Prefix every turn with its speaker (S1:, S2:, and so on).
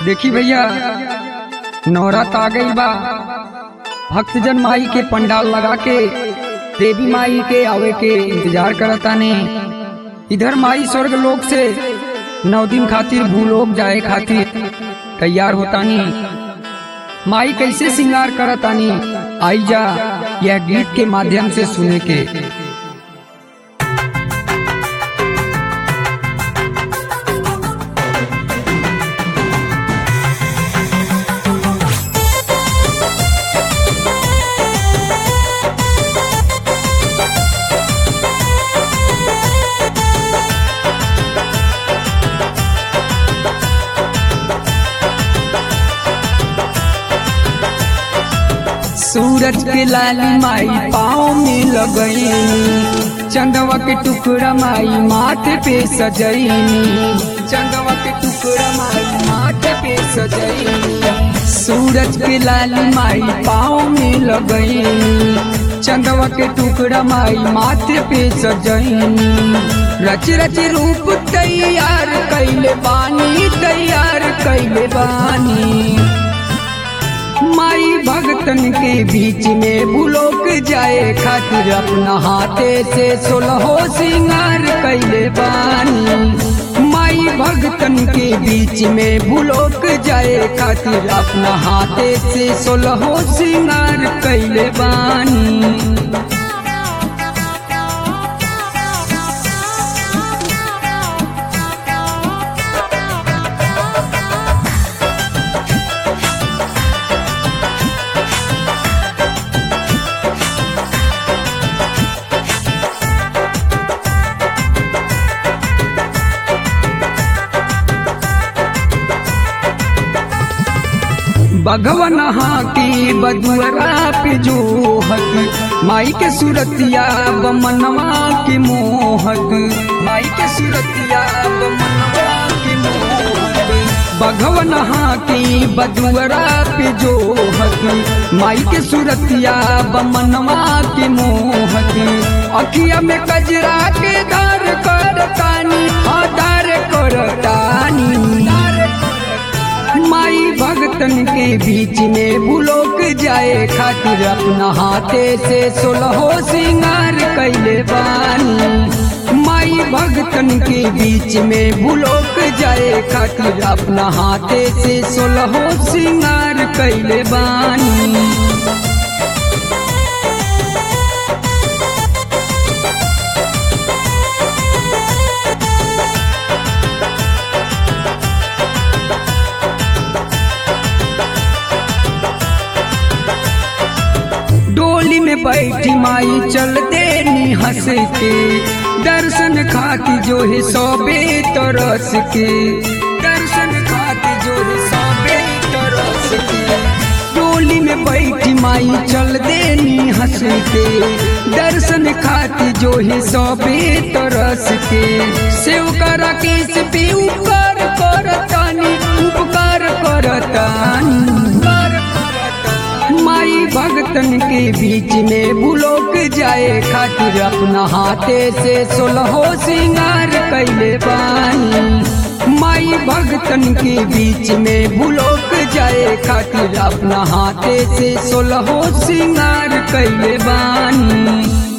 S1: देखी भैया नवरात आ गई बा भक्तजन माई के पंडाल लगा के देवी माई के आवे के इंतजार करता ने इधर माई स्वर्ग लोक से नौ दिन खातिर भूलोक जाए खातिर तैयार होतानी माई कैसे श्रृंगार करतानी आई जा यह गीत के माध्यम से सुने के सूरज के लाली माई पाँव में लगईनी चंदवा के टुकड़ा माई माथे पे सजईनी चंदवा के टुकड़ा माई माथे पे सजईनी सूरज के लाली माई पाँव में लगईनी चंदवा के टुकड़ा माई माथे पे सजईनी रच रच रूप तैयार कैले बानी तैयार कैले बानी माई भगतन के बीच में बुलोक जाए खातिर अपना हाथे से सोलहो सिंगार कैले बानी माई भगतन के बीच में बुलोक जाए खातिर अपना हाथे से सोलहो सिंगार कैले बानी भगवन की बदुअरा पे जोहत माई के सुरतिया बमनवा के मोहत माई के सुरतिया बमनवा के मोहत भगवन की बदुअरा पे जोहत माई के सुरतिया बमनवा के मोहत अखिया में कजरा के दार कर तानी आधार कर तानी माई भगतन के बीच में बुलोक जाए खातिर अपना हाथे से सोलहो सिंगार कैले बानी माई भगतन के बीच में बुलोक जाए खातिर अपना हाथे से सोलहो सिंगार कैले बानी डोली में बैठी माई चलते नी हंस के दर्शन खाती जो है सौबे तरस के दर्शन खाती जो है सौबे तरस के डोली में बैठी माई चलते नी हंस के दर्शन खाती जो है सौबे तरस के सेव करा केस पे उपकार करतानी उपकार करतानी माई भगतन के बीच में बुलोक जाए खातिर अपना हाथे से सोलहो सिंगार कैले बानी माई भगतन के बीच में बुलोक जाए खातिर अपना हाथे से सोलहो सिंगार कैले बानी